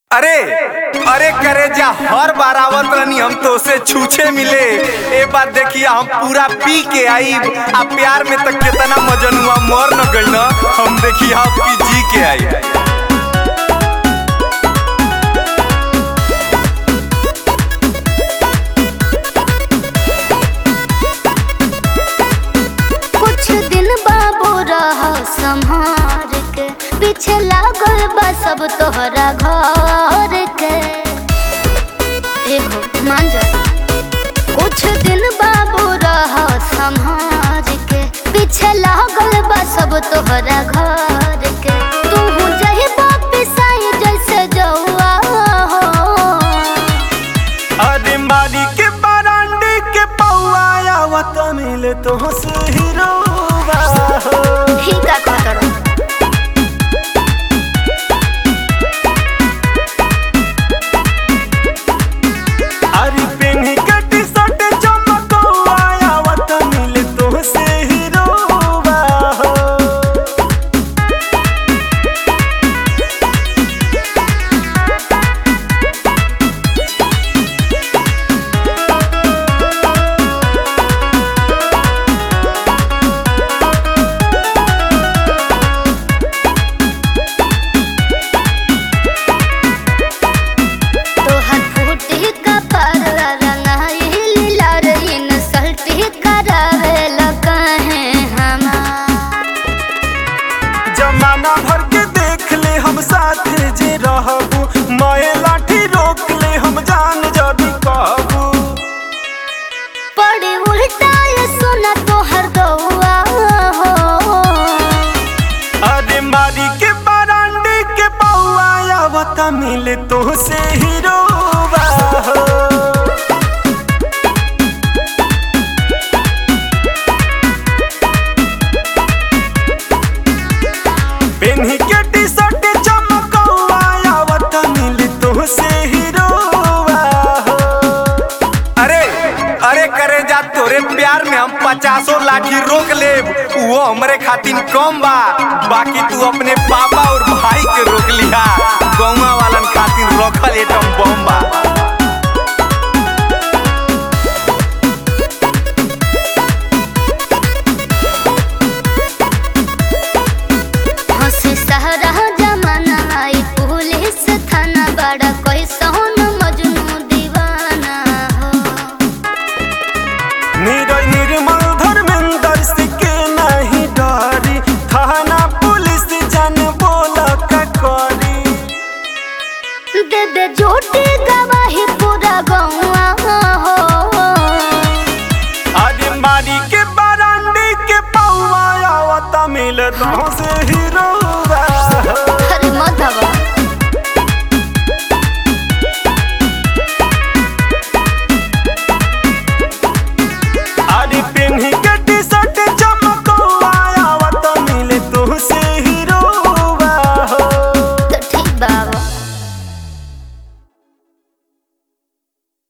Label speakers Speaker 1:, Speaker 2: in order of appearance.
Speaker 1: अरे अरे करे जा हर बार आवत रहनी हम तो से छूछे मिले ए बात देखिए हम पूरा पी के आई आ प्यार में तक कितना मजन हुआ मर न गई ना हम देखिए आपकी जी के आई
Speaker 2: कुछ दिन बाबू रह संहार के पीछे लागल बा सब तोहरा घर के एहो मान जा कुछ दिन बाबू रह संहार के पीछे लागल बा सब तोहरा घर के तू जही वापिस आई जैसे जौआ हो
Speaker 1: अरे मारी के बरांडी के पौआ आवत मिले तो से हीरोवा
Speaker 2: ठीक है कहतरो
Speaker 1: अरे पेन्ही के टी-शर्ट चमकौआ आवत मिले तो से हीरोवा
Speaker 2: तोहर फूटी कपर रंगाई लीला रहीन सल्टी करावे लकाहे हमार
Speaker 1: जमाना भर के देख ले हम साथ जे रहबू मैं लाठी रोक ले हम जान जदी कहबू
Speaker 2: पड़ी उल्टा ये सुना तोहर गौआ हो
Speaker 1: अरे मारी के बरांडी के पौआ आवत मिले तो से हीरोवा हो पेन्ही के टी-शर्ट चमकौआ आवत मिले तो से हीरोवा हो अरे अरे करे जा तोरे प्यार में हम पचासों लाठी रोक ले वो हमरे खातिर कम बा बाकी तू अपने पापा और भाई के रोक लिहा गौवा वालन खातिर रखल एटम बम बा
Speaker 2: हंसी सहरा जमाना आई पुलिस थाना बड़ा कोई सोन मजनू दीवाना हो
Speaker 1: निरय निर्मल धर्मेंद्र सिके नहीं डरी थाना पुलिस जान बोल का करी
Speaker 2: दे दे झूठी गवाही पूरा गौआ हो
Speaker 1: अरे मारी के बरांडी के पौआ आवत मिले तो से ही